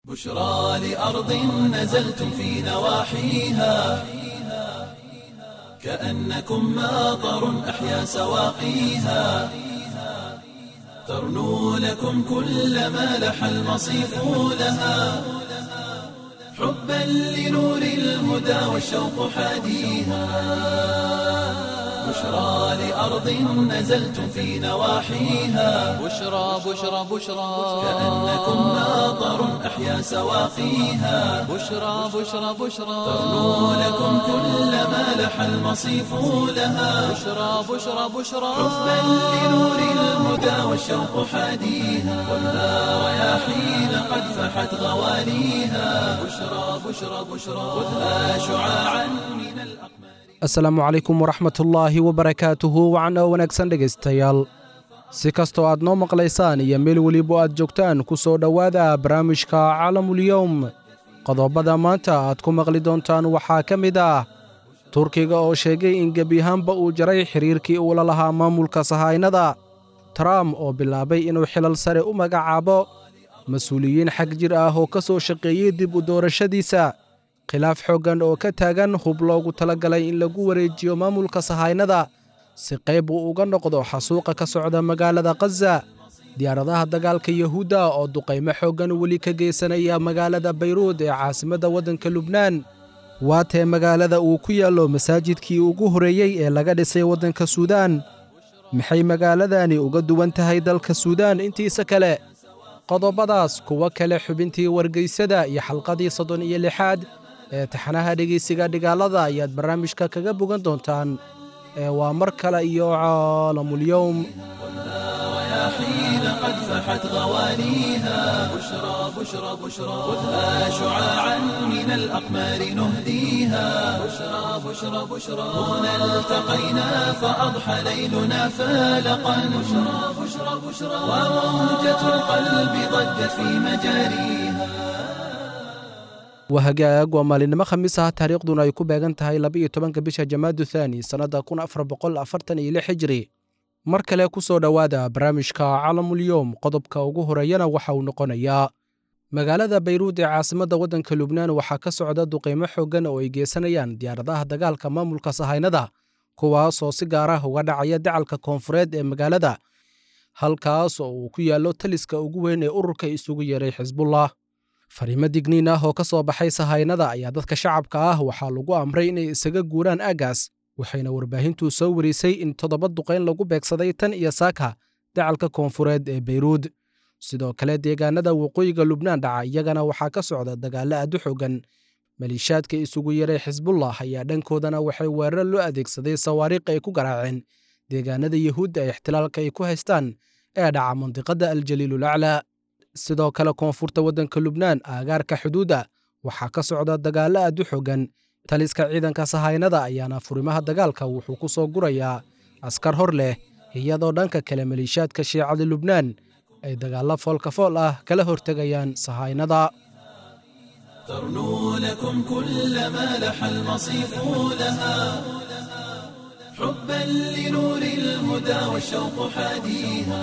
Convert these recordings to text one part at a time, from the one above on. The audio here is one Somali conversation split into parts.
بشرى لأرض نزلتم في نواحيها كأنكم ماطر أحيا سواقيها ترنو لكم كل ما لح المصيف لها حبا لنور الهدى والشوق حاديها بشرى لأرض نزلتم في نواحيها بشرى بشرى بشرى كأنكم ماطر أحيا سواقيها بشرى بشرى بشرى ترنو لكم كل ما لح المصيف لها بشرى بشرى بشرى حبا لنور الهدى والشوق حاديها والنار رياحين قد فحت غواليها بشرى بشرى بشرى خذها شعاعا من الأقمار asalaamu calaykum waraxmatullaahi wabarakaatuhu wacan oo wanaagsan dhegaystayaal si kastoo aad noo maqlaysaan iyo meel weliba aad joogtaan ku soo dhowaada barnaamijka caalamulyowm qodobada maanta aad ku maqli doontaan waxaa ka mid ah turkiga oo sheegay in gebi ahaanba uu jaray xiriirkii uu la lahaa maamulka sahaynada trump oo bilaabay inuu xilal sare u magacaabo mas-uuliyiin xag jir ah oo ka soo shaqeeyey dib u doorashadiisa khilaaf xooggan oo ka taagan hub loogu talagalay in lagu wareejiyo maamulka sahaynada si qayb uu uga noqdo xasuuqa ka socda magaalada khaza diyaaradaha dagaalka yahuudda oo duqaymo xooggan weli ka geysanaya magaalada bayruud ee caasimadda waddanka lubnaan waatee magaalada uu ku yaallo masaajidkii ugu horreeyey ee laga dhisay waddanka suudaan maxay magaaladani uga duwan tahay dalka suudaan intiisa kale qodobadaas kuwo kale xubintii wargeysada iyo xalqadii soddon iyo lixaad ee taxanaha dhegeysiga dhigaalada ayaad barnaamijka kaga bogan doontaan ee waa mar kale iyo caalamulyowm رياحين قد فحت غواليها بشرى بشرى بشرى خذها شعاعا من الأقمار نهديها بشرى بشرى بشرى هنا التقينا فأضحى ليلنا فالقا بشرى بشرى بشرى وموجة القلب ضجت في مجاريها waa hagaag waa maalinimo khamiis ah taariikhduna ay ku beegan tahay laba-iyo tobanka bisha jamaadu thaani sannadda kun afar boqol afartan iyo lix hijri mar kale ku soo dhowaada barnaamijka caalamulyowm qodobka ugu horeeyana waxa uu noqonayaa magaalada bayruud ee caasimadda waddanka lubnaan waxaa ka socda duqaymo xooggan oo ay geysanayaan diyaaradaha dagaalka maamulka sahaynada kuwaasoo si gaar ah uga dhacaya dacalka koonfureed ee magaalada halkaas oo uu ku yaallo taliska ugu weyn ee ururka isugu yeeray xisbullah fariimo digniin ah oo ka soo baxay sahaynada ayaa dadka shacabka ah waxaa lagu amray inay isaga guuraan aaggaas waxayna warbaahintu soo warisay in toddoba duqayn lagu beegsaday tan iyo saaka dacalka koonfureed ee bayruud sidoo kale deegaanada waqooyiga lubnaan dhaca iyagana waxaa ka socda dagaallo aad u xoogan maliishaadka isugu yaray xisbullah ayaa dhankoodana waxay weerar loo adeegsaday sawaariikh ay ku garaaceen deegaanada yahuudda ee ixtilaalka ay ku haystaan ee dhaca mandiqadda aljaliilul aclaa sidoo kale koonfurta waddanka lubnaan aagaarka xuduudda waxaa ka socda dagaallo aad u xoogan taliska ciidanka sahaynada ayaana furimaha dagaalka wuxuu ku soo gurayaa askar hor leh iyadoo dhanka kale maliishaadka shiicada lubnaan ay dagaallo foolkafool ah kala hortegayaan sahaynada ترنو لكم كل ما لح المصيف لها حبا لنور الهدى والشوق حاديها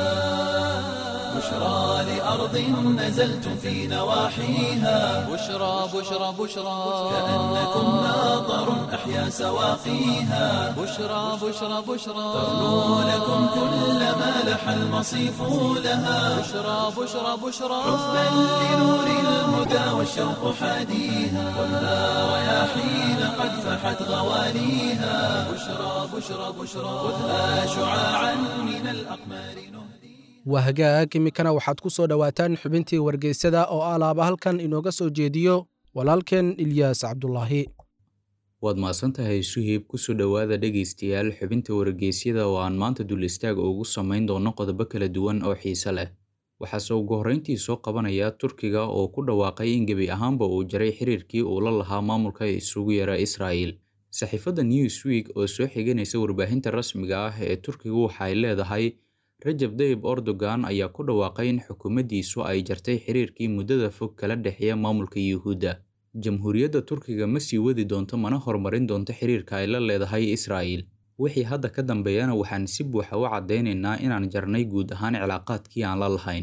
بشرى لأرض نزلتم في نواحيها بشرى بشرى بشرى كأنكم ماطر أحيا سواقيها بشرى بشرى بشرى ترنو لكم كل ما لح المصيف لها بشرى بشرى بشرى حبا لنور الهدى والشوق حاديها والنار رياحين قد فحت غواليها بشرى بشرى بشرى خذها شعاعا من الأقمار نهدي waa hagaag iminkana waxaad ku soo dhowaataan xubintii wargeysada oo alaaba halkan inooga soo jeediyo walaalkeen ilyaas cabdulaahi waad mahadsantahay suhiib kusoo dhowaada dhegaystayaal xubinta wargeysyada oo aan maanta dul istaag ugu samayn doono qodobo kala duwan oo xiise leh waxaase ugu horreyntii soo qabanaya turkiga oo ku dhawaaqay in gebi ahaanba uu jaray xiriirkii uu la lahaa maamulka isugu yara israa'il saxiifadda newsweek oo soo xiganaysa warbaahinta rasmiga ah ee turkigu waxay leedahay rajab dayib erdogan ayaa ku dhawaaqay in xukuumaddiisu ay jartay xiriirkii muddada fog kala dhexeeya maamulka yuhuudda jamhuuriyadda turkiga ma sii wadi doonto mana horumarin doonto xiriirka ay la leedahay israa'il wixii hadda ka dambeeyana waxaan si buuxa u caddaynaynaa inaan jarnay guud ahaan cilaaqaadkii aan la lahayn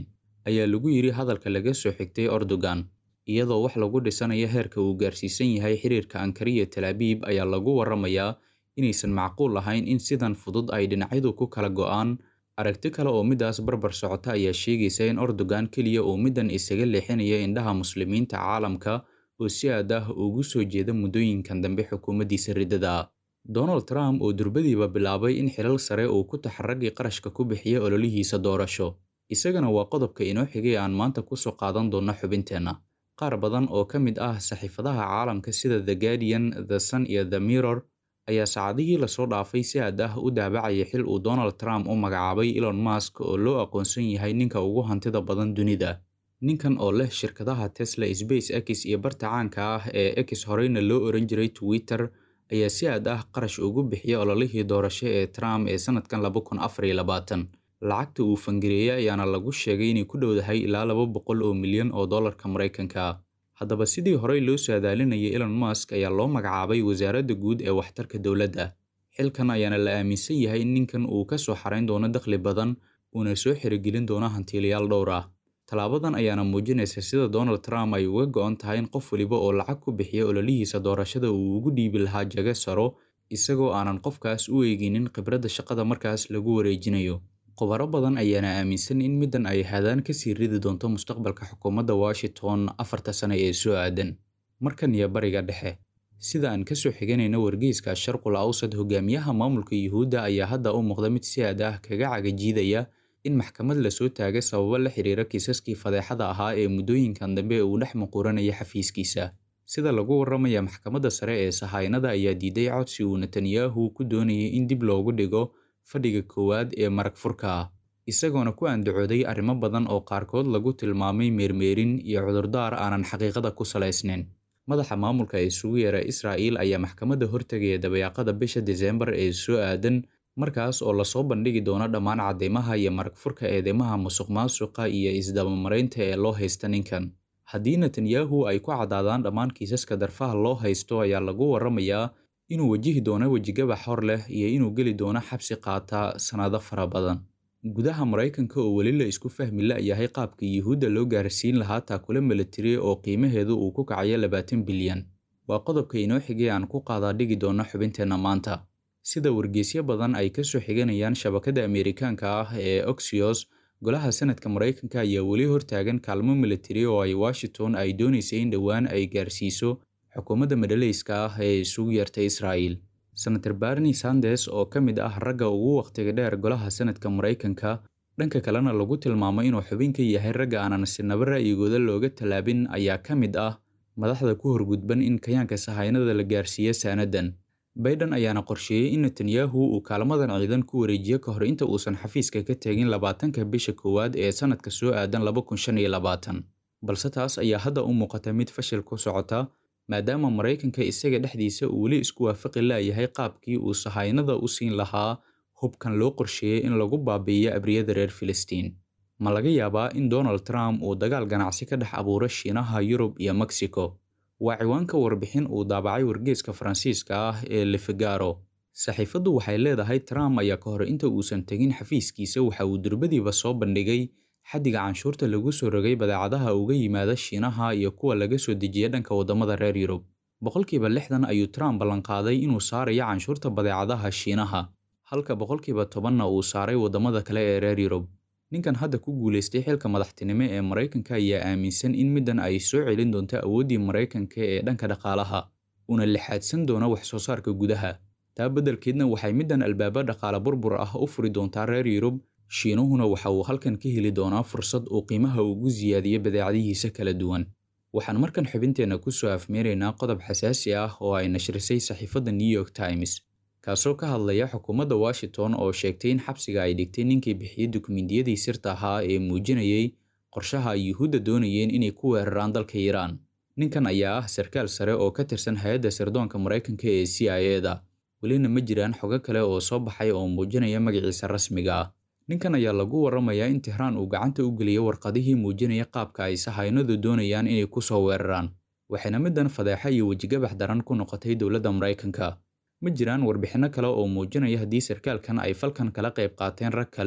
ayaa lagu yidhi hadalka laga soo xigtay erdogan iyadoo wax lagu dhisanayo heerka uu gaarsiisan yahay xiriirka ankara iyo talaabiib ayaa lagu waramayaa inaysan macquul ahayn in sidan fudud ay dhinacyadu ku kala go'aan aragti kale oo midaas barbar socota ayaa sheegaysa in erdogan keliya uu middan isaga leexinaya indhaha muslimiinta caalamka oo si aad ah ugu soo jeeda muddooyinkan dambe xukuumaddiisa riddada donald trump oo durbadiiba bilaabay in xilal sare uu ku taxaragii qarashka ku bixiya ololihiisa doorasho isagana waa qodobka inoo xigay aan maanta kusoo qaadan doonno xubinteenna qaar badan oo ka mid ah saxiifadaha caalamka sida the guardian the sun iyo the mirror ayaa saacadihii lasoo dhaafay si aad ah u daabacaya xil uu donald trump u magacaabay elon musk oo loo aqoonsan yahay ninka ugu hantida badan dunida ninkan oo leh shirkadaha tesla space x iyo barta caanka ah ee x horeyna loo oran jiray twitter ayaa si aad ah qarash ugu bixiya ololihii doorasho ee trump ee sanadkan laba kun afar iyo labaatan lacagta uu fangareeyay ayaana lagu sheegay inay ku dhowdahay ilaa laba boqol oo milyan oo dollarka maraykanka haddaba sidii horey loo saadaalinayay elon musk ayaa loo magacaabay wasaaradda guud ee waxtarka dowladda xilkan ayaana la aaminsan yahay in ninkan uu ka soo xarayn doono dakhli badan uuna soo xirigelin doono hantiilayaal dhowr ah tallaabadan ayaana muujinaysa sida donald trump ay uga go'an tahay in qof waliba oo lacag ku bixiya ololihiisa doorashada uu ugu dhiibi lahaa jago saro isagoo aanan qofkaas u eeginin khibradda shaqada markaas lagu wareejinayo khubaro badan ayaana aaminsan in middan ay hadaan kasii ridi doonto mustaqbalka xukuumadda washington afarta sane ee soo aadan markan iyo bariga dhexe sida aan kasoo xiganayno wargeyska sharqul awsad hogaamiyaha maamulka yuhuudda ayaa hadda u muuqda mid si aad ah kaga cagajiidaya in maxkamad lasoo taaga sababo la xiriira kiisaskii fadeexada ahaa ee muddooyinkan dambe uu dhex muquuranaya xafiiskiisa sida lagu warramaya maxkamadda sare ee sahaynada ayaa diiday codsi uu netanyahu ku doonayay in dib loogu dhigo fadhiga koowaad ee marag furka ah isagoona ku andacooday arrimo badan oo qaarkood lagu tilmaamay meermeerin iyo cudurdaar aanan xaqiiqada ku salaysnayn madaxa maamulka ee isugu yeera israa'iil ayaa maxkamadda hortegaya dabayaaqada bisha diseembar ee soo aadan markaas oo lasoo bandhigi doono dhammaan cadeymaha iyo marag furka eedeymaha musuq maasuqa iyo isdabamaraynta ee loo haysta ninkan haddii netanyahu ay ku caddaadaan dhammaan kiisaska darfaha loo haysto ayaa lagu warramayaa inuu wajihi doono wejigabax hor leh iyo inuu geli doono xabsi qaata sannado fara badan gudaha maraykanka oo weli la isku fahmi la'yahay qaabka yuhuudda loo gaarsiin lahaa taakule milatari oo qiimaheedu uu ku kacayo labaatan bilyan waa qodobka inoo xigay aan ku qaadaa dhigi doono xubinteenna maanta sida wargeysyo badan ay ka soo xiganayaan shabakada ameerikaanka ah ee oxios golaha sanadka maraykanka ayaa weli hortaagan kaalmo milatari oo ay washington ay doonaysay in dhowaan ay gaarsiiso xukuumadda madhaleyska ah ee isugu yeertay israa'iil senator barni sandes oo ka mid ah ragga ugu wakhtiga dheer golaha sanadka maraykanka dhanka kalena lagu tilmaamo inuu xubin ka yahay ragga aanan sinaba ra'yigooda looga tallaabin ayaa ka mid ah madaxda ku horgudban in kayaanka sahaynada la gaarsiiyo saanadan baiden ayaana qorsheeyey in netanyahu uu kaalmadan ciidan ku wareejiyo ka hor inta uusan xafiiska ka tegin labaatanka bisha koowaad ee sanadka soo aadan laba kun shan iyo labaatan balse taas ayaa hadda u muuqata mid fashil ku socota maadaama maraykanka isaga dhexdiisa uu weli isku waafaqi la'yahay qaabkii uu sahaynada u siin lahaa hubkan loo qorsheeyey in lagu baabi'iyo abriyada reer filistiin ma laga yaabaa in donald trump uu dagaal ganacsi ka dhex abuuro shiinaha yurub iyo mexico waa ciwaanka warbixin uu daabacay wargeeska faransiiska ah ee lefigaro saxiifaddu waxay leedahay trump ayaa ka hor inta uusan tegin xafiiskiisa waxa uu durbadiiba soo bandhigay xaddiga canshuurta lagu soo rogay badeecadaha uga yimaada shiinaha iyo kuwa laga soo dejiya dhanka waddamada reer yurub boqolkiiba lixdan ayuu trump ballanqaaday inuu saarayo canshuurta badeecadaha shiinaha halka boqolkiiba tobanna uu saaray waddamada kale ee reer yurub ninkan hadda ku guulaystay xilka madaxtinimo ee maraykanka ayaa aaminsan in middan ay soo celin doonto awooddii maraykanka ee dhanka dhaqaalaha una lixaadsan doono wax soo saarka gudaha taa beddelkeedna waxay middan albaabo dhaqaale burbur ah u furi doontaa reer yurub shiinuhuna waxa uu halkan ka heli doonaa fursad uu qiimaha ugu siyaadiyo badeecadihiisa kala duwan waxaan markan xubinteenna ku soo afmeeraynaa qodob xasaasi ah oo ay nashrisay saxiifadda new york times kaasoo ka hadlaya xukuumadda washington oo sheegtay in xabsiga ay dhigtay ninkii bixiyey dukumentiyadii sirta ahaa ee muujinayay qorshaha ay yuhuudda doonayeen inay ku weeraraan dalka iiraan ninkan ayaa ah sarkaal sare oo ka tirsan hay-adda sirdoonka maraykanka ee c i e da welina ma jiraan xogo kale oo soo baxay oo muujinaya magaciisa rasmiga ah ninkan ayaa lagu warramayaa in tehraan uu gacanta u geliyay warqadihii muujinaya qaabka ay sahaynadu doonayaan inay ku soo weeraraan waxayna middan fadeexa iyo wejigabax daran ku noqotay dowladda maraykanka ma jiraan warbixinno kale oo muujinaya haddii sarkaalkan ay falkan kala qayb qaateen rag kale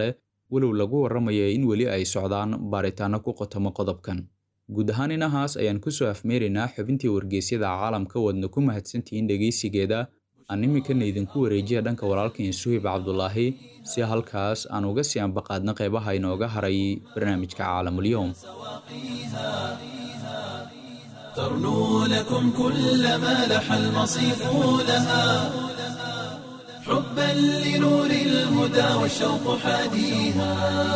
walow lagu warramaya in weli ay socdaan baaritaano ku qotamo qodobkan guud ahaan inahaas ayaan ku soo afmeeraynaa xubintii wargeysyada caalamka wadna ku mahadsantihiin dhegaysigeeda aan iminkana idinku wareejiya dhanka walaalkan suhib cabdulaahi si halkaas aan uga sii ambaqaadna qeybaha inooga haray barnaamijka caalamulyoom ترنو لكم كل ما لح المصيف لها حبا لنور الهدى والشوق حاديها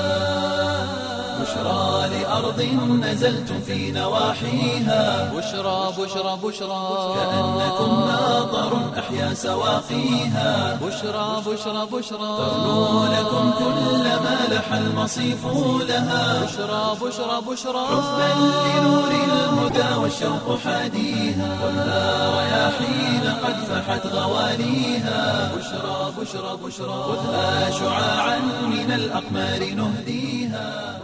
بشرى لأرض نزلتم في نواحيها بشرى بشرى بشرى كأنكم ناظر أحيا سواقيها بشرى بشرى بشرى ترنو لكم كل ما لح المصيف لها بشرى بشرى بشرى حبا لنور الهدى والشوق حاديها خذها رياحين قد فحت غواليها بشرى بشرى بشرى خذها شعاعا من الأقمار نهديها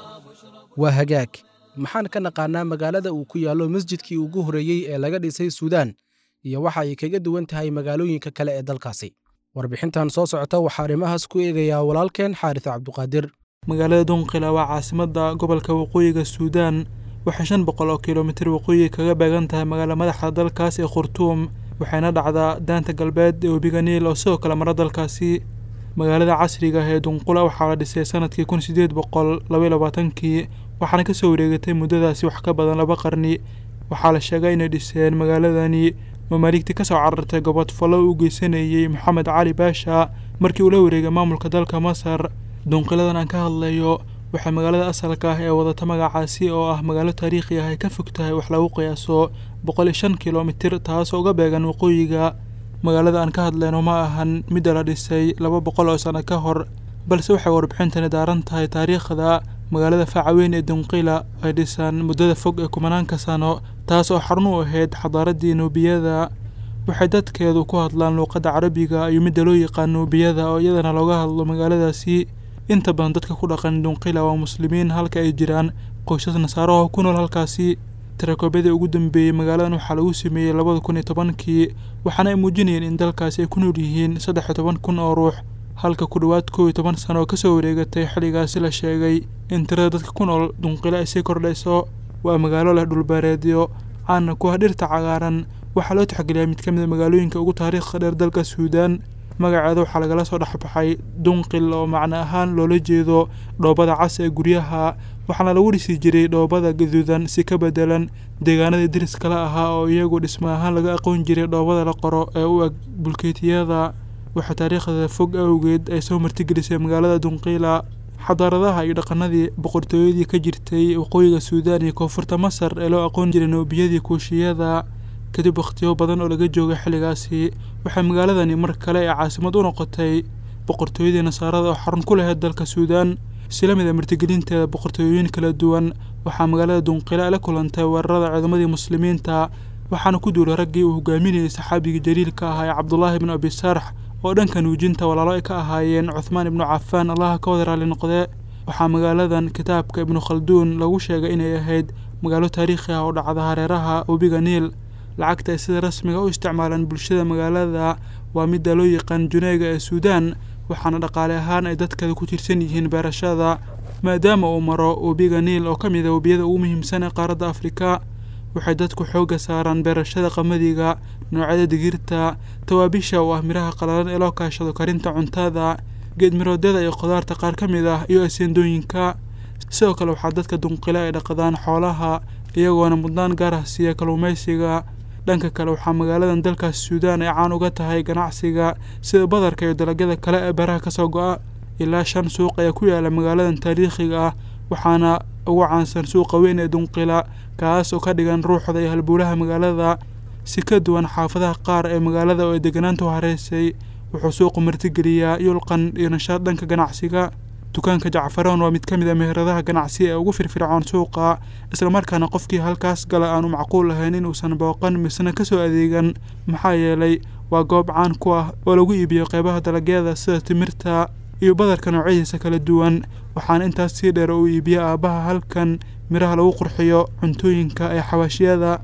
waa hagaag maxaan ka naqaanaa magaalada uu ku yaallo masjidkii ugu horreeyey ee laga dhisay suudaan iyo waxa ay kaga duwan tahay magaalooyinka kale ee dalkaasi warbixintan soo socota waxaa arrimahaas ku eegayaa walaalkeen xaaris cabduqaadir magaalada dunqila waa caasimadda gobolka waqooyiga suudaan waxay shan boqol oo kilomitir waqooyi kaga beegan tahay magaala madaxda dalkaas ee khurtuum waxayna dhacdaa daanta galbeed ee webiga niil oo sidoo kale mara dalkaasi magaalada casriga ah ee dunqula waxaa la dhisay sanadkii kun sideed boqol labaiy labaatankii waxaana kasoo wareegatay muddadaasi wax ka badan laba qarni waxaa la sheegay inay dhiseen magaaladani mamaaligtii kasoo carartay gobodfallo u geysanayey moxamed cali baasha markii uu la wareegay maamulka dalka masar dunqiladan aan ka hadlayo waxay magaalada asalka ah ee wadata magacaasi oo ah magaalo taariikhi ah ay ka fog tahay wax lagu qiyaaso boqol iyo shan kilomitir taasoo uga beegan waqooyiga magaalada aan ka hadlayno ma ahan midda la dhisay laba boqol oo sano ka hor balse waxay warbixintani daaran tahay taariikhda magaalada faacaweyn ee dunqila ay dhisaan muddada fog ee kumanaanka sano taas oo xarun u ahayd xadaaraddii nuubiyada waxay dadkeedu ku hadlaan luuqadda carabiga iyo midda loo yaqaan nuubiyada oo iyadana looga hadlo magaaladaasi inta badan dadka ku dhaqan dunqila waa muslimiin halka ay jiraan qoysas nasaaraho ku nool halkaasi tirakoobadii ugu dambeeyey magaaladan waxaa lagu sameeyey labada kun iyo tobankii waxaana ay muujinayeen in dalkaasi ay ku nool yihiin saddex iyo toban kun oo ruux halka ku dhowaad kow iyo toban sano oo kasoo wareegatay xilligaasi la sheegay in tirada dadka ku nool dunqilo ay sii kordhayso waa magaalo leh dhulbeereedyo caana ku ah dhirta cagaaran waxaa loo tixgeliyaa mid ka mid a magaalooyinka ugu taariikhda dheer dalka suudaan magaceeda waxaa lagala soo dhexbaxay dunqil oo macno ahaan loola jeedo dhoobada cas ee guryaha waxaana lagu dhisi jiray dhoobada gaduudan si ka bedelan deegaanadii deriskala ahaa oo iyagu dhismo ahaan laga aqoon jiray dhoobada la qoro ee u eg bulkeetiyada waxaa taariikhda fog awgeed ay soo martigelisay magaalada dunqiila xadaaradaha iyo dhaqanadii boqortooyadii ka jirtay waqooyiga suudaan iyo koonfurta masar ee loo aqoon jiray noobiyadii kuushiyada kadib wakhtiyo badan oo laga joogay xilligaasi waxay magaaladani mar kale ee caasimad u noqotay boqortooyadii nasaarada oo xarun ku lahayd dalka suudaan isla mid a martigelinteeda boqortooyooyin kala duwan waxaa magaalada dunqila la kulantay weerarada ciidamadii muslimiinta waxaana ku duulay raggii uu hogaaminayay saxaabigii jaliilka ahaa ee cabdulaahi ibnu abi sarx oo dhanka nuujinta walaalo ay ka ahaayeen cuthmaan ibnu cafaan allaha ka wada raali noqdee waxaa magaaladan kitaabka ibnu khalduun lagu sheegay inay ahayd magaalo taariikhi ah oo dhacda hareeraha webiga niil lacagta ay sida rasmiga u isticmaalaan bulshada magaalada waa midda loo yaqaan juneega ee suudaan waxaana dhaqaale ahaan ay dadkeeda ku tirsan yihiin beerashada maadaama uu maro webiga niil oo ka mid a webiyada ugu muhiimsan ee qaaradda afrika waxay dadku xoogga saaraan beerashada qamadiga noocyada digirta tawaabisha oo ah miraha qalalan ee loo kaashado karinta cuntada geedmiroodyada iyo khudaarta qaar ka mid ah iyo aseendooyinka sidoo kale waxaa dadka dunqile ay dhaqdaan xoolaha iyagoona mudnaan gaar ah siiya kalluumaysiga dhanka kale waxaa magaaladan dalkaas suudaan ay caan uga tahay ganacsiga sida badarka iyo dalagyada kale ee beeraha kasoo go-a ilaa shan suuq ayaa ku yaala magaaladan taariikhiga ah waxaana ugu caansan suuqa weyn ee dunqila kaas oo ka dhigan ruuxda iyo halbuulaha magaalada si ka duwan xaafadaha qaar ee magaalada oo ay deganaanta u hareysay wuxuu suuqu martigeliyaa yulqan iyo nashaad dhanka ganacsiga dukaanka jacfaroon waa mid ka mid a meheradaha ganacsi ee ugu firfircoon suuqa islamarkaana qofkii halkaas gala aanu macquul lahayn inuusan booqan misna kasoo adeegan maxaa yeelay waa goob caan ku ah oo lagu iibiyo qeybaha dalagyada sida timirta iyo badarka noocyadiisa kala duwan waxaana intaas sii dheer uu iibiyo aabbaha halkan miraha lagu qurxiyo cuntooyinka ee xawaashiyada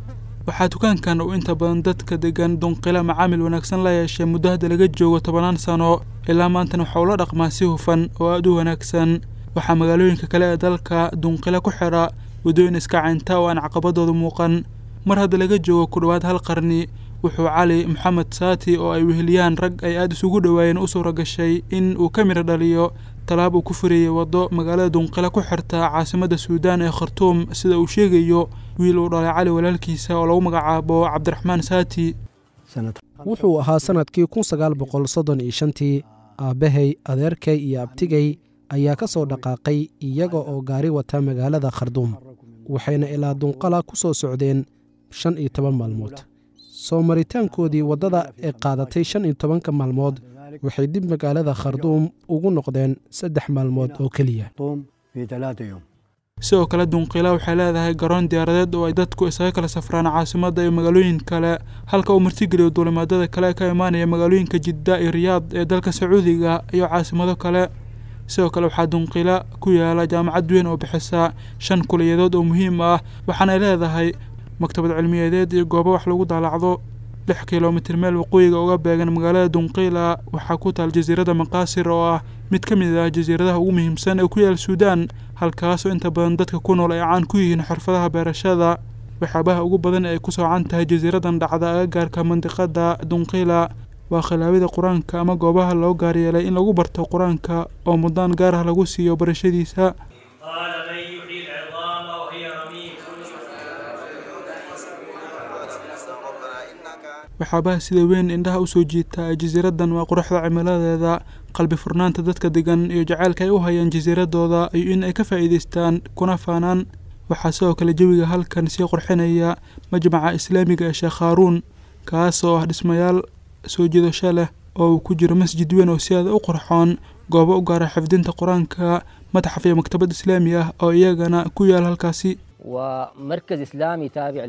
waxaa dukaankan uu inta badan dadka degan dunqila macaamil wanaagsan la yeeshay muddo hadda laga joogo tobanaan sano ilaa maantana waxa uu la dhaqmaa si hufan oo aada u wanaagsan waxaa magaalooyinka kale ee dalka dunqila ku xidha waddooyin iska caynta oo aan caqabadooda muuqan mar hadda laga joogo ku dhowaad hal qarni wuxuu cali maxamed saati oo ay weheliyaan rag ay aada isugu dhowaayeen u suura gashay in uu ka midho dhaliyo talaab uu ku furiyey waddo magaalada dunqila ku xirta caasimadda suudaan ee khartuum sida uu sheegayo wiil uu dhalay cali walaalkiisa oo lagu magacaabo cabdiraxmaan saati wuxuu ahaa sannadkii kun sagaal boqol soddon iyo shantii aabbahay adeerkay iyo abtigay ayaa ka soo dhaqaaqay iyaga oo gaari wata magaalada kharduum waxayna ilaa dunqala ku soo socdeen shan iyo toban maalmood soo maritaankoodii waddada ee qaadatay shan iyo tobanka maalmood waxay dib magaalada kharduum ugu noqdeen saddex maalmood oo keliya sidoo kale dunqila waxay leedahay garoon diyaaradeed oo ay dadku isaga kala safraan caasimadda iyo magaalooyin kale halka uu martigeliyo duulimaadada kale ka imaanaya magaalooyinka jidda iyo riyaad ee dalka sacuudiga iyo caasimado kale sidoo kale waxaa dunqila ku yaala jaamacad weyn oo bixisa shan kuliyadood oo muhiim ah waxaana ay leedahay maktabad cilmiyadeed iyo goobo wax lagu daalacdo lix kilomitir meel waqooyiga uga beegan magaalada dunqila waxaa ku taal jasiiradda maqaasir oo ah mid ka mid ah jasiiradaha ugu muhiimsan ee ku yaal suudaan halkaasoo inta badan dadka ku nool ay caan ku yihiin xirfadaha beerashada waxyaabaha ugu badan ee ay ku soocan tahay jasiiradan dhacda agagaarka mandiqada dunqila waa khilaafyada qur-aanka ama goobaha loo gaaryeelay in lagu barto qur-aanka oo mudaan gaar ah lagu siiyo barashadiisa قال من يحيي العظام وهي رميم waxyaabaha sida weyn indhaha usoo jiita ee jasiiradan waa quruxda cimiladeeda qalbi furnaanta dadka degan iyo jaceylka ay u hayaan jasiiradooda iyo in ay ka faa'iidaystaan kuna faanaan waxaa sidoo kale jawiga halkan sii qurxinaya majmaca islaamiga ee sheekh haaruun kaas oo ah dhismayaal soo jiidasho leh oo uu ku jiro masjid weyn oo si aada u qurxoon goobo u gaara xifdinta qur-aanka mataxaf iyo maktabad islaami ah oo iyagana ku yaal halkaasi ومركز إسلامي تابع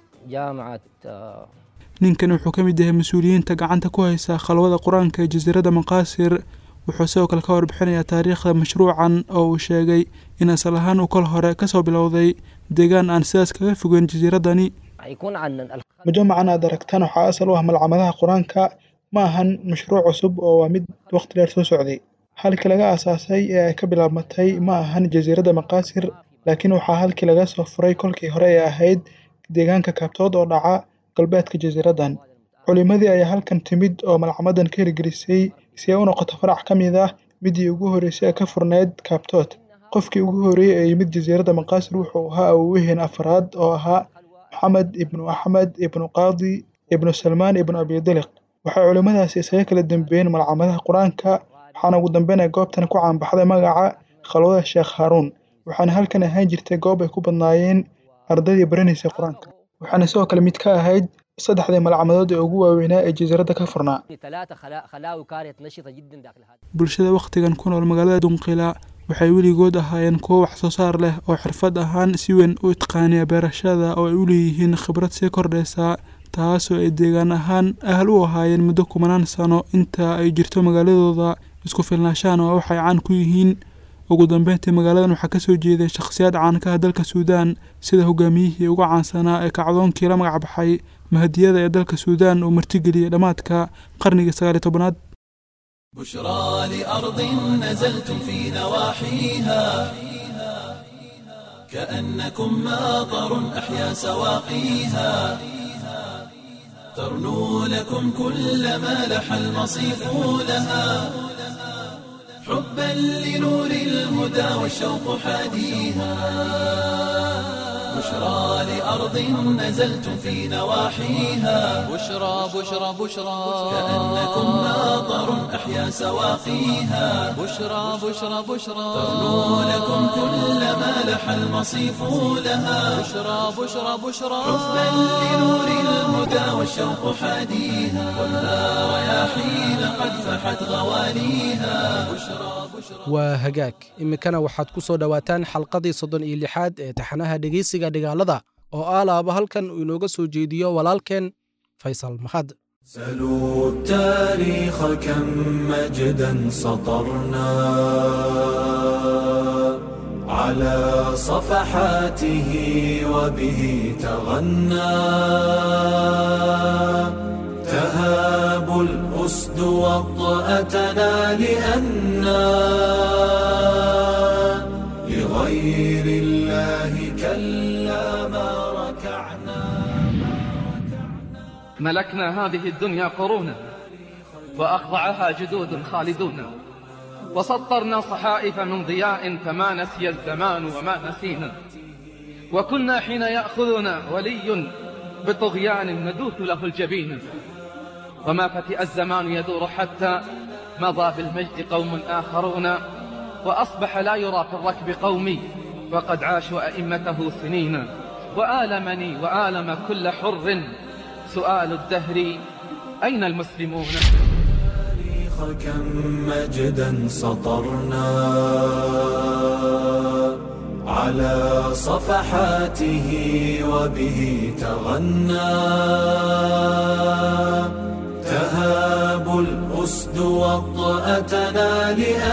لجامعة آه، ninkan wuxuu ka mid yahay mas-uuliyiinta gacanta ku haysa khalwada qur-aanka ee jasiiradda maqaasir wuxuu sidoo kale ka warbixinayaa taariikhda mashruucan oo uu sheegay in asal ahaan uu kol hore kasoo bilowday deegaan aan sidaas kaga fogeyn jasiiradani حيكون عن الخ- mujamacan aad aragtaan waxaa asal u ah malcamadaha qur-aanka ma ahan mashruuc cusub oo waa mid waqti dheer soo socday halkii laga aasaasay ee ay ka bilaabmatay ma ahan jasiiradda maqaasir laakiin waxaa halkii laga soo furay kolkii hore ee ahayd deegaanka kaabtood oo dhaca galbeedka jasiiraddan culimadii ayaa halkan timid oo malcamadan ka hirgelisay si ay u noqoto farac ka mid ah midii ugu horreysay ee ka furneyd kaabtood qofkii ugu horreeyey ee yimid jasiiradda maqaasir wuxuu ahaa awowiheen afraad oo ahaa maxamed ibnu axmed ibnu qaadi ibnu salmaan ibnu abidiliq waxay culimmadaasi isaga kala dambeeyeen malcamadaha qur-aanka waxaana ugu dambeyn ay goobtan ku caanbaxday magaca khalwada sheekh haaruun waxaana halkan ahaan jirtay goob ay ku badnaayeen ardaydii baranaysay qur-aanka waxaana sidoo kale mid ka ahayd saddexdii malcamadood ee ugu waaweynaa ee jasiiradda ka furnaa ثلاثة خلا- خلاوي كانت نشطة جدا داخل هذا bulshada wakhtigan ku nool magaalada dunqila waxay weligood ahaayeen kuwo wax soo saar leh oo xirfad ahaan si weyn u itqaaniya beerashada oo ay u leeyihiin khibrad sii kordhaysa taasoo ay deegaan ahaan ahal u ahaayeen muddo kumanaan sano inta ay jirto magaaladooda isku filnaashaan oo waxay caan ku yihiin ugu dambeyntii magaaladan waxaa kasoo jeeday shakhsiyaad caanka ah dalka suudaan sida hogaamiyihii ugu caansanaa ee kacdoonkii la magac baxay mahadiyada ee dalka suudaan uu martigeliyey dhammaadka qarnigii sagaaliyo tobanaad بشرى لأرض نزلتم في نواحيها كأنكم ماطر أحيا سواقيها ترنو لكم كل ما لح المصيف لها حبا لنور الهدى والشوق حاديها بشرى لأرض نزلتم في نواحيها بشرى بشرى بشرى كأنكم ماطر أحيا سواقيها بشرى بشرى بشرى ترنو لكم كل ما لح المصيف لها بشرى بشرى بشرى حبا لنور الهدى والشوق حاديها والنار رياحين قد فحت غواليها بشرى بشرى waa hagaag iminkana waxaad ku soo dhowaataan xalqadii soddon iyo lixaad ee taxanaha dhegeysiga dhigaalada oo aalaaba halkan uu inooga soo jeediyo walaalkeen faysal mahad سلوا التاريخ كم مجدا سطرنا على صفحاته وبه تغنى تهاب الأسد وطأتنا لأنا لغير الله كلا ما ركعنا ملكنا هذه الدنيا قرونا وأخضعها جدود خالدون وسطرنا صحائف من ضياء فما نسي الزمان وما نسينا وكنا حين يأخذنا ولي بطغيان ندوث له الجبين وما فتئ الزمان يدور حتى مضى بالمجد قوم آخرون وأصبح لا يرى في الركب قومي وقد عاشوا أئمته سنين وآلمني وآلم كل حر سؤال الدهر أين المسلمون التاريخ كم مجدا سطرنا على صفحاته وبه تغنى تهاب الأسد وطأتنا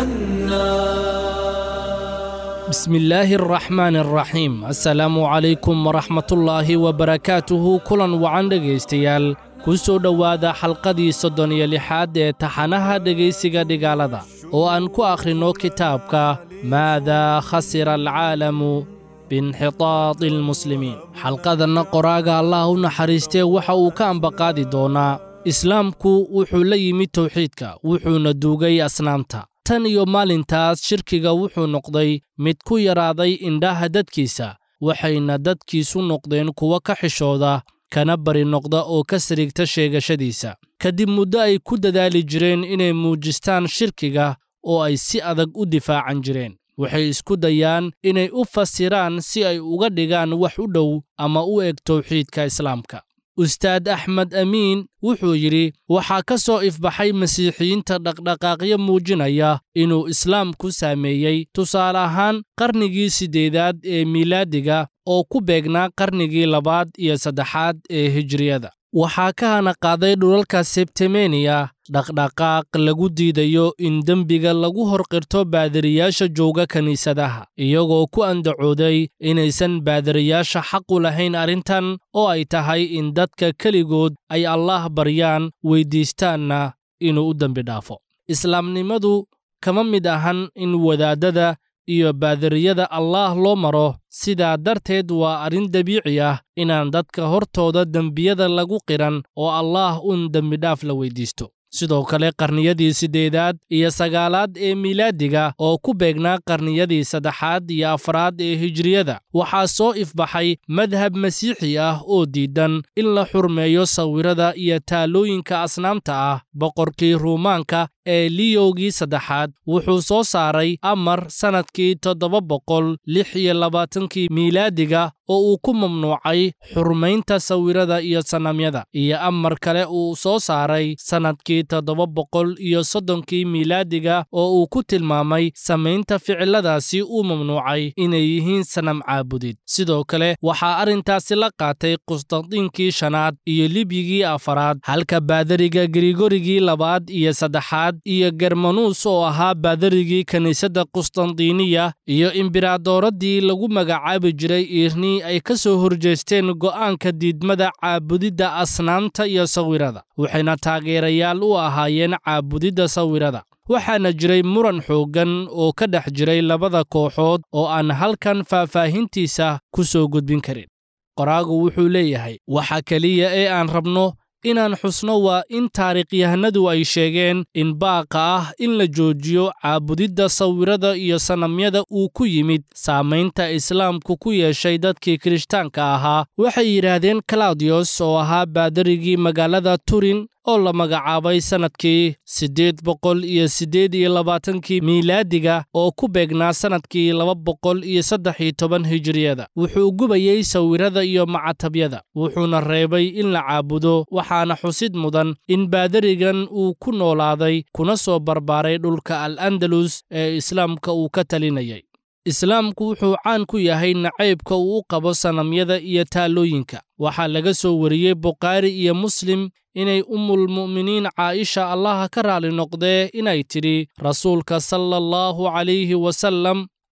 لأنا بسم الله الرحمن الرحيم assalaamu calaykum waraxmatullaahi wabarakaatuhu kulan wacan dhegaystayaal ku soo dhowaada xalqadii soddon iyo lixaad ee taxanaha dhegaysiga dhigaalada oo aan ku akhrinno kitaabka maadaa khasira alcaalamu biinxitaadi almuslimiin xalqadanna qoraaga allah u naxariistee waxa uu ka ambaqaadi doonaa islaamku wuxuu la yimid towxiidka wuxuuna duugay asnaamta tan iyo maalintaas shirkiga wuxuu noqday mid ku yaraaday indhaha dadkiisa waxayna dadkiisu noqdeen kuwo ka xishooda kana bari noqda oo ka sariigta sheegashadiisa kadib muddo ay ku dadaali jireen inay muujistaan shirkiga oo ay si adag u difaacan jireen waxay isku dayaan inay u fasiraan si ay uga dhigaan wax u dhow ama u eg towxiidka islaamka ustaad axmed amiin wuxuu yidhi waxaa ka soo ifbaxay masiixiyiinta dhaqdhaqaaqyo muujinaya inuu islaamku saameeyey tusaale ahaan qarnigii siddeedaad ee miilaadiga oo ku beegnaa qarnigii labaad iyo saddexaad ee hijriyada waxaa ka hana qaaday dhulalka sebtemeniya dhaqdhaqaaq lagu diidayo in dembiga lagu horqirto baadiriyaasha jooga kiniisadaha iyagoo ku andacooday inaysan baadiriyaasha xaqu lahayn arrintan oo ay tahay in dadka keligood ay allaah baryaan weyddiistaanna inuu u dembi dhaafo islaamnimadu kama mid ahan in wadaaddada iyo baadiriyada allaah loo maro sidaa darteed waa arrin dabiici ah inaan dadka hortooda dembiyada lagu qiran oo allaah uun dembidhaaf la weyddiisto sidoo kale qarniyadii siddeedaad iyo sagaalaad ee miilaadiga oo ku beegnaa qarniyadii saddexaad iyo afraad ee hijriyada waxaa soo ifbaxay madhab masiixi ah oo diidan in la xurmeeyo sawirada iyo taalooyinka asnaamta ah boqorkii ruumaanka ee liyowgii saddexaad wuxuu soo saaray amar sannadkii toddoba boqol lix iyo labaatankii miilaadiga oo uu ku mamnuucay xurmaynta sawirada iyo sanamyada iyo amar kale uu soo saaray sannadkii toddoba boqol iyo soddonkii miilaadiga oo uu ku tilmaamay samaynta ficiladaasi uu mamnuucay inay yihiin sanam caabudid sidoo kale waxaa arrintaasi la qaatay qustandiinkii shanaad iyo libyigii afaraad halka baadariga grigorigii labaad iyo saddexaad iyo germanuus oo ahaa baadarigii kiniisadda qustandiiniya iyo imberaadooraddii lagu magacaabi jiray iirni ay ka soo horjeesteen go'aanka diidmada caabudidda asnaamta iyo sawirada waxayna taageerayaal u ahaayeen caabudidda sawirada waxaana jiray muran xooggan oo ka dhex jiray labada kooxood oo aan halkan faahfaahintiisa ku soo gudbin karin qoraagu wuxuu leeyahay waxa keliya ee aan rabno inaan xusno waa in taariikhyahanadu ay sheegeen in baaqa ah in la joojiyo caabudidda sawirada iyo sanamyada uu ku yimid saamaynta islaamku ku yeeshay dadkii kirishtaanka ahaa waxay yidhaahdeen claudiyos oo ahaa baadarigii magaalada turin oo la magacaabay sannadkii siddeed boqol iyo siddeed iyo labaatankii miilaadiga oo ku beegnaa sannadkii laba boqol iyo saddex iyo toban hijiriyada wuxuu gubayey sawirada iyo macatabyada wuxuuna reebay in la caabudo waxaana xusid mudan in baadarigan uu ku noolaaday kuna soo barbaaray dhulka al andalus ee islaamka uu ka talinayay islaamku wuxuu caan ku yahay nacaybka uu u qabo sanamyada iyo taalooyinka waxaa laga soo wariyey bukhaari iyo muslim inay ummulmu'miniin caa'isha allaha ka raali noqdee inay tidhi rasuulka sala allahu calayhi wasallam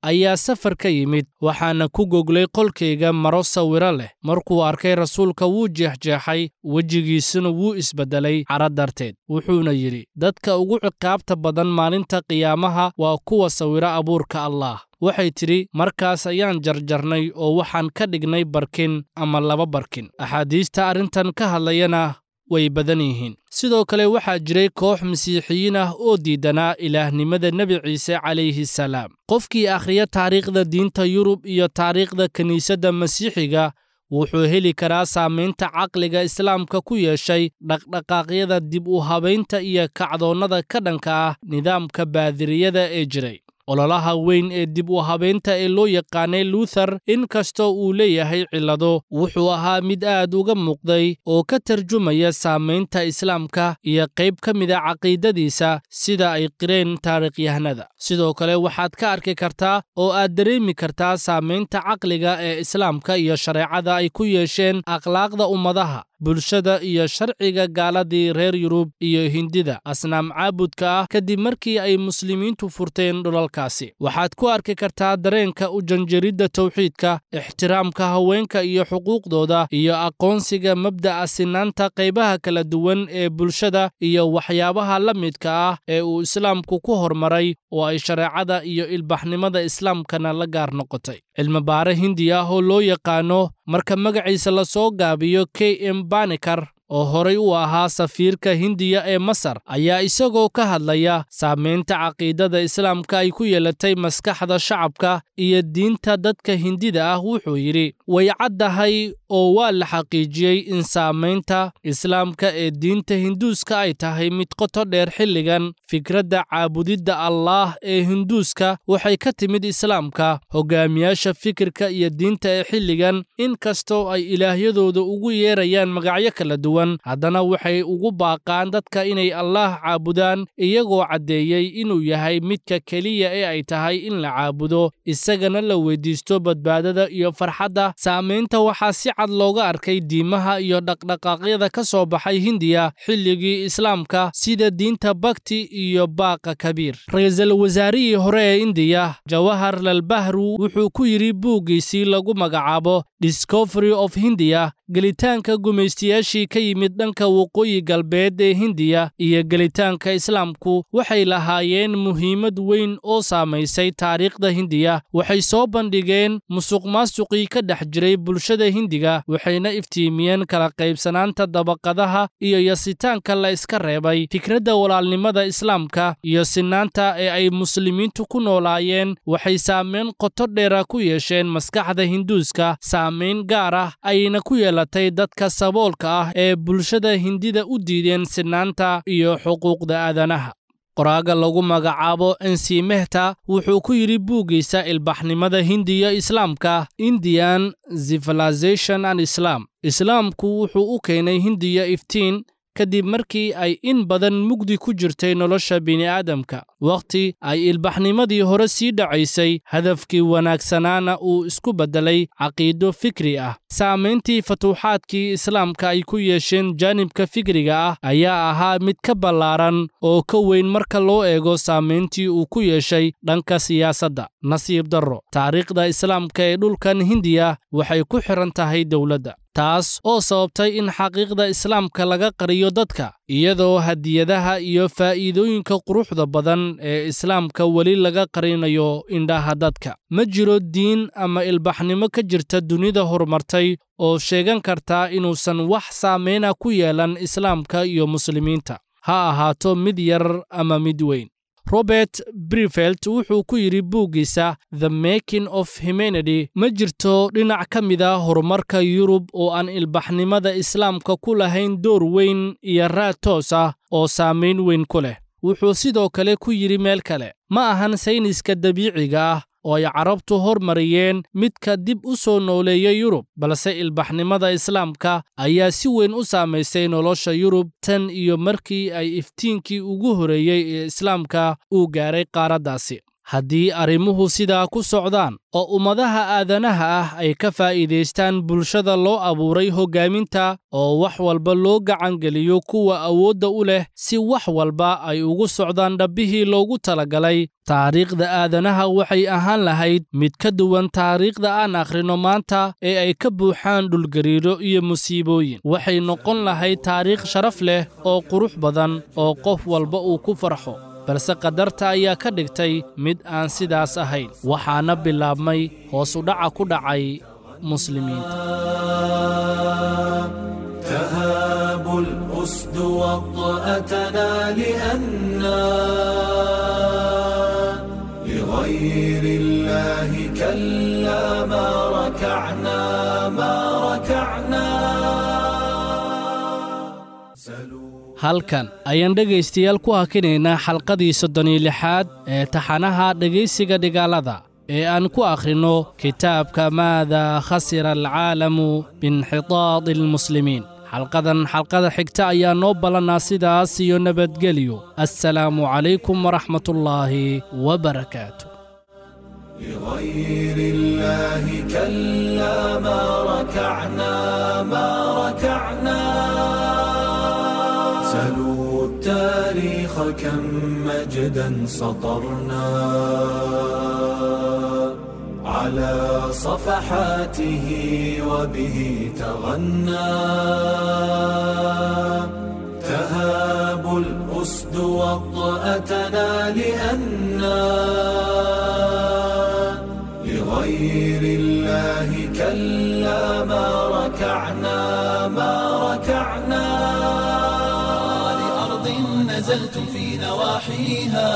ayaa safar ka yimid waxaana ku goglay qolkayga maro sawiro leh markuu arkay rasuulka wuu jeexjeexay wejigiisuna wuu isbeddelay cara darteed wuxuuna yidhi dadka ugu ciqaabta badan maalinta qiyaamaha waa kuwa sawiro abuurka allaah waxay tidhi markaas ayaan jarjarnay oo waxaan ka dhignay barkin ama laba barkin axaadiista arrintan ka hadlayana way badan yihiin sidoo kale waxaa jiray koox masiixiyiin ah oo diidanaa ilaahnimada nebi ciise calayhi salaam qofkii akhriya taariikhda diinta yurub iyo taariikhda kiniisadda masiixiga wuxuu heli karaa saamaynta caqliga islaamka ku yeeshay dhaqdhaqaaqyada dib u habaynta iyo kacdoonnada ka dhanka ah nidaamka baadiriyada ee jiray ololaha weyn ee dib u habaynta ee loo yaqaanay luthar in kastoo uu leeyahay cillado wuxuu ahaa mid aad uga muuqday oo ka tarjumaya saamaynta islaamka iyo qayb ka mida caqiidadiisa sida ay qireen taarikhyahanada sidoo kale waxaad ka arki kartaa oo aad dareemi kartaa saamaynta caqliga ee islaamka iyo shareecada ay ku yeesheen akhlaaqda ummadaha bulshada iyo sharciga gaaladii reer yurub iyo hindida asnaam caabudka ah kadib markii ay muslimiintu furteen dhulalkaasi waxaad ku arki kartaa dareenka u janjaridda tawxiidka ixtiraamka haweenka iyo xuquuqdooda iyo aqoonsiga mabda'a sinaanta qaybaha kala duwan ee bulshada iyo waxyaabaha la midka ah ee uu islaamku ku hormaray oo ay shareecada iyo ilbaxnimada islaamkana la gaar noqotay cilmibaare hindi ah oo loo yaqaano marka magaciisa la soo gaabiyo k m banikar oo horay u ahaa safiirka hindiya ee masar ayaa isagoo ka hadlaya saamaynta caqiidada islaamka ay ku yeelatay maskaxda shacabka iyo diinta dadka hindida ah wuxuu yidhi way caddahay oo waa la xaqiijiyey in saamaynta islaamka ee diinta hinduuska ay tahay mid qoto dheer xilligan fikradda caabudidda allaah ee hinduuska waxay ka timid islaamka hogaamiyaasha fikirka iyo diinta ee xilligan in kastoo ay ilaahyadooda ugu yeerayaan magacyo kala duwan haddana waxay ugu baaqaan dadka inay allaah caabudaan iyagoo caddeeyey inuu yahay midka keliya ee ay tahay in la caabudo isagana la weydiisto badbaadada iyo farxadda saamaynta waxaa si cad looga arkay diimaha iyo dhaqdhaqaaqyada ka soo baxay hindiya xilligii islaamka sida diinta bakti iyo baaqa kabiir ra-iisul wasaarihii hore ee indiya jawahar lalbahru wuxuu ku yidhi buuggiisii lagu magacaabo discovery of hindiya gelitaanka gumaystayaashii ka yimid dhanka waqooyi galbeed ee hindiya iyo gelitaanka islaamku waxay lahaayeen muhiimad weyn oo saamaysay taariikhda hindiya waxay soo bandhigeen musuqmaasuqii ka dhex jiray bulshada hindiga waxayna iftiimiyeen kala qaybsanaanta dabaqadaha iyo yasitaanka la iska reebay fikradda walaalnimada islaamka iyo sinaanta ee ay muslimiintu ku noolaayeen waxay saamayn qoto dheera ku yeesheen maskaxda hinduuska saamayn gaar ah ayna ku yeelatay dadka saboolka ah ee bulshada hindida u diideen sinaanta iyo xuquuqda aadanaha qoraaga lagu magacaabo ensi mehta wuxuu ku yidhi buuggiisa ilbaxnimada hindiya islaamka indian civilization and islam islaamku wuxuu u keenay hindiya iftiin kadib markii ay in badan mugdi ku jirtay nolosha bini'aadamka wakhti ay ilbaxnimadii hore sii dhacaysay hadafkii wanaagsanaana uu isku beddelay caqiido fikri ah saamayntii fatuuxaadkii islaamka ay ku yeesheen jaanibka fikriga ah ayaa ahaa mid ka ballaaran oo ka weyn marka loo eego saamayntii uu ku yeeshay dhanka siyaasadda nasiib darro taariikhda islaamka ee dhulkan hindiya waxay ku xidhan tahay dowladda taas oo sababtay in xaqiiqda islaamka laga qariyo dadka iyadoo hadiyadaha iyo faa'iidooyinka quruxda badan ee islaamka weli laga qarinayo indhaha dadka ma jiro diin ama ilbaxnimo ka jirta dunida horumartay oo sheegan kartaa inuusan wax saameyna ku yeelan islaamka iyo muslimiinta ha ahaato mid yar ama mid weyn robert brifelt wuxuu ku yidhi buuggiisa the making of humanity ma jirto dhinac ka mida horumarka yurub oo aan ilbaxnimada islaamka ku lahayn door weyn iyo raad toos ah oo saamayn weyn ku leh wuxuu sidoo kale ku yidhi meel kale ma ahan sayniska dabiiciga ah oo ay carabtu hormariyeen midka dib u soo nooleeya yurub balse ilbaxnimada islaamka ayaa si weyn u saamaysay nolosha yurub tan iyo markii ay iftiinkii ugu horeeyey ee islaamka uu gaaray qaaraddaasi haddii arrimuhu sidaa ku socdaan oo ummadaha aadanaha ah ay ka faa'iidaystaan bulshada loo abuuray hoggaaminta oo wax walba loo gacangeliyo kuwa awoodda u leh si wax walba ay ugu socdaan dhabbihii loogu talagalay taariikhda aadanaha waxay ahaan lahayd mid ka duwan taariikhda aan akhrino maanta ee ay ka buuxaan dhulgariiro iyo musiibooyin waxay noqon lahayd taariikh sharaf leh oo qurux badan oo qof walba uu ku farxo balse qadarta ayaa ka dhigtay mid aan sidaas ahayn waxaana bilaabmay hoos udhaca ku dhacay muslimiinta تهاب الأسد وطأتنا لأنا لغير الله كلا ما ركعنا ما ركعنا halkan ayaan dhegaystayaal ku hakinaynaa xalqadii soddon iyo lixaad ee taxanaha dhegaysiga dhigaalada ee aan ku akhrinno kitaabka maada khasira alcaalamu biinxitaadi almuslimiin xalqadan xalqada xigta ayaa noo ballannaa sidaas iyo nabadgelyo assalaamu calaykum waraxmatullaahi wabarakaatu لغير الله كلا ما ركعنا ما ركعنا سلوا التاريخ كم مجدا سطرنا على صفحاته وبه تغنى تهاب الأسد وطأتنا لأنا لغير الله كلا ما ركعنا ما ركعنا لأرض نزلتم في نواحيها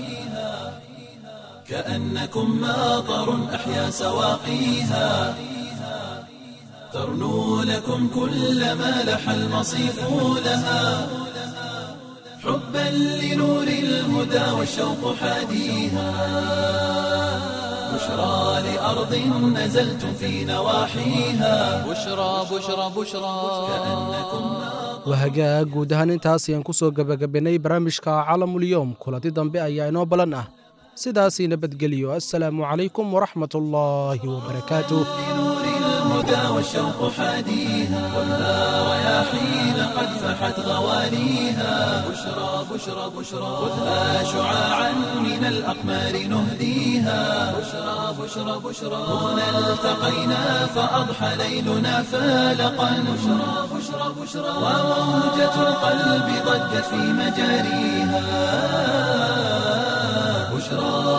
كأنكم ماطر أحيا سواقيها ترنو لكم كل ما لح المصيف لها حبا لنور الهدى والشوق حاديها بشرى لأرض نزلتم في نواحيها بشرى بشرى بشرى كأنكم wahagaag guud ahaan intaas ayaan ku soo gebagabenay barnaamijka calamulyoom kulanti dambe ayaa inoo ballan ah sidaasii nabadgeliyo assalaamu calaykum waraxmat ullaahi wabarakaatuh لنور الهدى والشوق حاديها كلها رياحين قد فحت غواليها بشرى بشرى بشرى خذها شعاعا من الأقمار نهديها بشرى بشرى بشرى هنا التقينا فأضحى ليلنا فالقا بشرى بشرى بشرى وموجة القلب ضجت في مجاريها بشرى